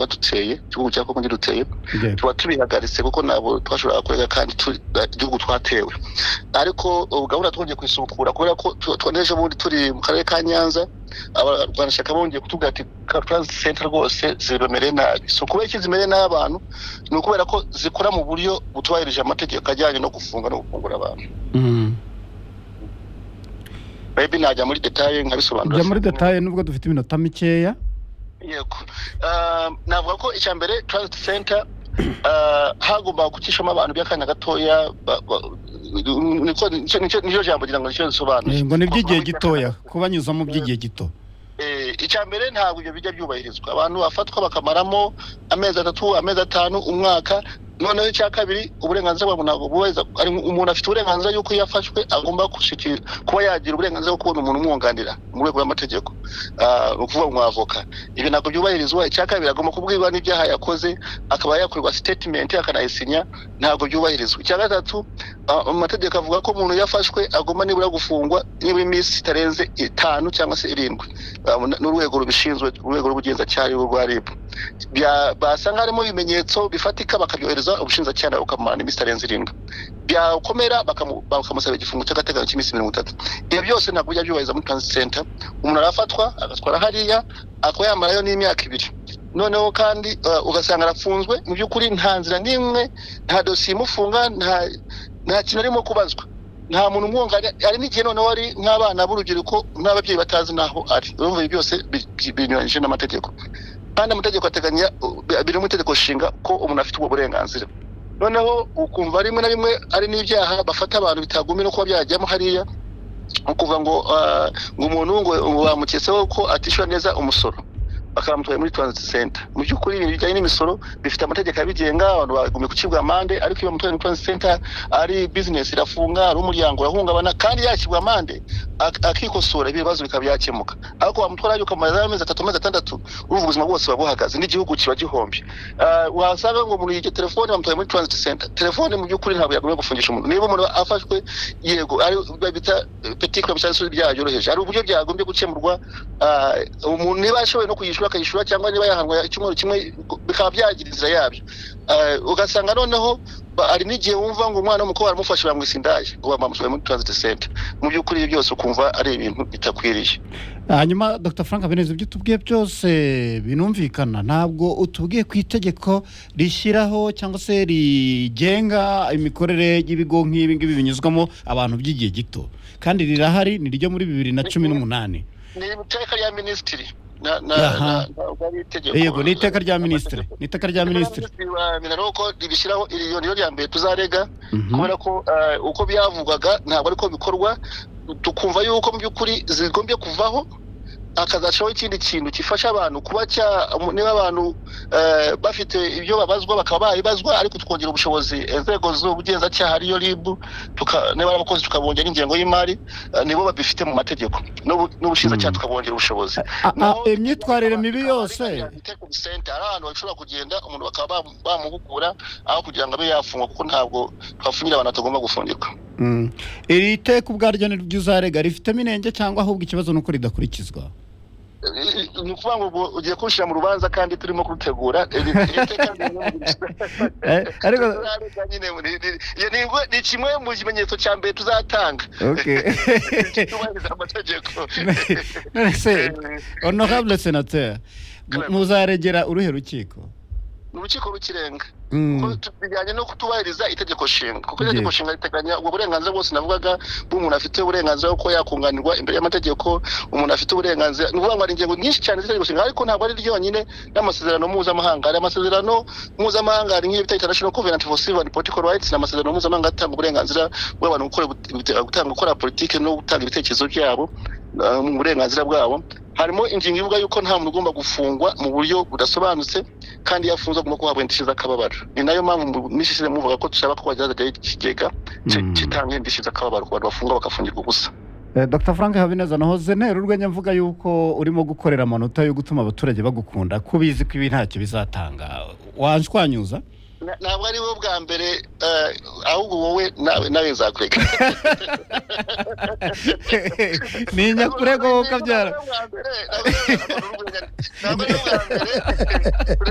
baduteye igihugu cya kongo giduteye Yego. tuba tubihagaritse kuko ntabwo twashoboraga kurega kandi tu- eh, igihugu twatewe ariko ubu gahunda twongeye kuyisukura kubera ko tu- twone ejo bundi turi mu karere ka nyanza abarwanashyaka bongeye kutubwira ati karatazi senta rwose zibemereye nabi so kubera iki zimereye nabi abantu ni ukubera ko zikora mu buryo butubahirije amategeko ajyanye no gufunga no gufungura abantu Mm. bebi najya muri detaye nkabisobanura jya muri detaye nubwo dufite iminota mikeya yego Ah, navuga ko icya mbere transit center ah, hagomba gucishamo abantu by'akanya gatoya ba- ba- niko- nicyo nicyo- nicyo jambo ngira ngo nicyo Eh, risobanuye ngo ni iby'igihe gitoya kubanyuzamo by'igihe gito Eh, icya mbere ntabwo ibyo bijya byubahirizwa abantu bafatwa bakamaramo amezi atatu amezi atanu umwaka noneho icya kabiri uburenganzira bwa muntu ntabwo bubahiriza ari umuntu afite uburenganzira yuko iyo afashwe agomba gushikira kuba yagira uburenganzira bwo kubona umuntu umwunganira mu rwego rw'amategeko Ah, ni ukuvuga umwavoka ibi ntabwo byubahirizwa icya kabiri agomba kubwirwa n'ibyaha yakoze akaba yakorerwa sitetimenti akanayisinya ntabwo byubahirizwa icya gatatu ah, amategeko avuga ko umuntu iyo afashwe agomba nibura gufungwa nibura iminsi itarenze itanu cyangwa se irindwi babona- n'urwego rubishinzwe urwego rw'ubugenzacyaha aribo rwa rib Bya- basanga harimo ibimenyetso bifatika bakabyohereza ubushinjacyaha nawe bukamumara n'iminsi itarenze irindwi byakomera bakamu- bakamusaba igifungo cy'agateganyo cy'iminsi mirongo itatu ibyo byose ntabwo bijya byubahiriza muri transit center umuntu arafatwa agatwara hariya akaba yamarayo n'imyaka ibiri noneho kandi eh, ugasanga arafunzwe mu by'ukuri nta nzira n'imwe nta dosiye imufunga nta nta kintu arimo kubazwa nta muntu umwunganira hari n'igihe noneho ari nk'abana b'urubyiruko n'ababyeyi batazi n'aho ari urumva ibi byose bi- bi- binyuranyije n'amategeko kandi amategeko ateganya uh, biri mu itegeko nshinga ko umuntu afite ubwo burenganzira noneho ukumva rimwe na rimwe ari n'ibyaha bafata abantu bitagumye no kuba byajyamo hariya ni ukuvuga ngo ah, ngo umuntu ngo ngo bamuketseho ko atishyura neza umusoro bakamutwaye muri transit center mu by'ukuri ibintu bijyanye n'imisoro bifite amategeko abigenga abantu bagumye gucibwa amande ariko iyo bamutwaye muri transit center ari bizinesi irafunga ari umuryango urahungabana kandi yakirwa amande ak- akikosora ibibazo bikaba byakemuka ariko wamutwara yuko amaze amezi atatu amezi atandatu urumva ubuzima bwose buba buhagaze n'igihugu kiba gihombye Ah, wasanga ngo umuntu yige telefone bamutwaye muri transit center telefone mu by'ukuri ntabwo yagomba gufungisha umuntu niba umuntu afashwe yego ari bita petit crime cyangwa se ibyaha byoroheje hari uburyo byagombye gukemurwa Ah, umuntu niba ashoboye no kuyishyura akayishyura cyangwa niba yahanwa icyumweru kimwe bikaba byagira inzira yabyo Ah, ugasanga noneho ba- hari n'igihe wumva ngo umwana w'umukobwa baramufashe bamwisa indaya ngo bamusohoye muri transit center mu by'ukuri ibyo byose ukumva ari ibintu bitakwiriye hanyuma dr frank habineza ibyo utubwiye byose binumvikana ntabwo utubwiye ku itegeko rishyiraho cyangwa se rigenga imikorere y'ibigo nk'ibi ngibi binyuzwamo abantu by'igihe gito kandi rirahari ni ryo muri bibiri na cumi n'umunani ni iteka rya minisitiri na na Aha. na- ntabwo ari itegeko yego ni iteka rya minisitiri ni iteka rya minisitiri ko ribishyiraho iri yo niyo rya mbere tuzarega Mhm. kubera ko eh, uko byavugwaga ntabwo ariko bikorwa tukumva yuko mu by'ukuri zigombye kuvaho hakazacaho ikindi kintu gifasha abantu kuba cya niba abantu eh, bafite ibyo babazwa bakaba babibazwa ariko tukongera ubushobozi inzego z'ubugenzacyaha ariyo rib tuka- niba ari abakozi tukabongera ingengo y'imari eh, nibo babifite mu mategeko n'ubu- n'ubushinjacyaha Mm. tukabongera ubushobozi A- a- imyitwarire mibi yose senta ari ahantu bashobora kugenda umuntu bakaba bamu- bamuhugura aho kugira ngo abe yafungwa kuko ntabwo twafungira abantu batagomba gufungirwa Mm. iri teka ubwaryo ni ryo uzarega rifitemo inenge cyangwa ahubwo ikibazo ni uko ridakurikizwa I- i- ni ukuvuga ngo ubu ugiye kunshyira mu rubanza kandi turimo kurutegura iri- iri teka ni imwe mu- Eh, ariko Tuzarega nyine muri- ni- ni- ni- ni kimwe mu kimenyetso cya mbere tuzatanga okay tubahiriza amategeko none se honorable senateur mu- muzaregera uruhe rukiko ni urukiko rw'ikirenga Mm. Ko tu- bijyanye no kutubahiriza itegeko nshinga kuko Yego. itegeko nshinga riteganya ubwo burenganzira bwose navugaga bw'umuntu afite uburenganzira bwo kuba yakunganirwa imbere y'amategeko umuntu afite uburenganzira ni ukuvuga ngo hari ingingo nyinshi cyane z'itegeko nshinga ariko ntabwo ari ryonyine n'amasezerano mpuzamahanga hari amasezerano mpuzamahanga hari nk'iyo bita international covenant for civil and political rights ni amasezerano mpuzamahanga atanga uburenganzira bw'abantu gukora gute- gutanga gukora politiki no gutanga ibitekerezo byabo ah, mu burenganzira bwabo harimo ingingo ivuga yuko nta muntu ugomba gufungwa mu buryo budasobanutse kandi iyo afunzwe agomba kuhabwa indishyi z'akababaro ni nayo mpamvu mu minsi ishize muvuga ko dushaka ko bagerageza ikigega ki- Mm. gitanga indishyi z'akababaro ku bantu bafungwa bakafungirwa ubusa Eh, dr frank habineza nahoze ntera urwenya mvuga yuko urimo gukorera amanota yo gutuma abaturage bagukunda ko ubizi ko ibi ntacyo bizatanga wanshwanyuza Na- ntabwo ari wowe bwa mbere eh, ahubwo wowe nawe nawe nzakureka ntinya kurego wowe ukabyara Ntabwo ari wowe bwa mbere, ntabwo ari wowe bwa mbere, ntabwo ari wowe bwa mbere.